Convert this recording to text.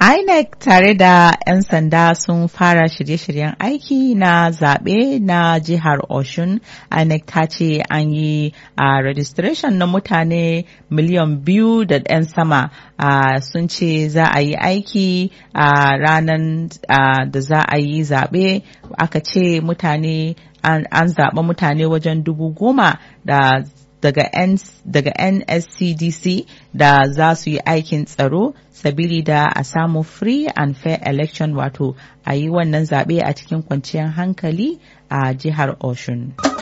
INEC tare da 'yan sanda sun fara shirye-shiryen aiki na zaɓe na jihar Oshun. INEC ta ce an yi a registration na mutane miliyan biyu da 'yan sama sun ce za a yi aiki a ranar da za a yi zaɓe aka ce mutane an zaɓa mutane wajen dubu goma da daga, N, daga NSCDC da za su yi aikin tsaro sabili da a samu free and fair election wato a yi wannan zaɓe a cikin kwanciyar hankali a jihar Oshun.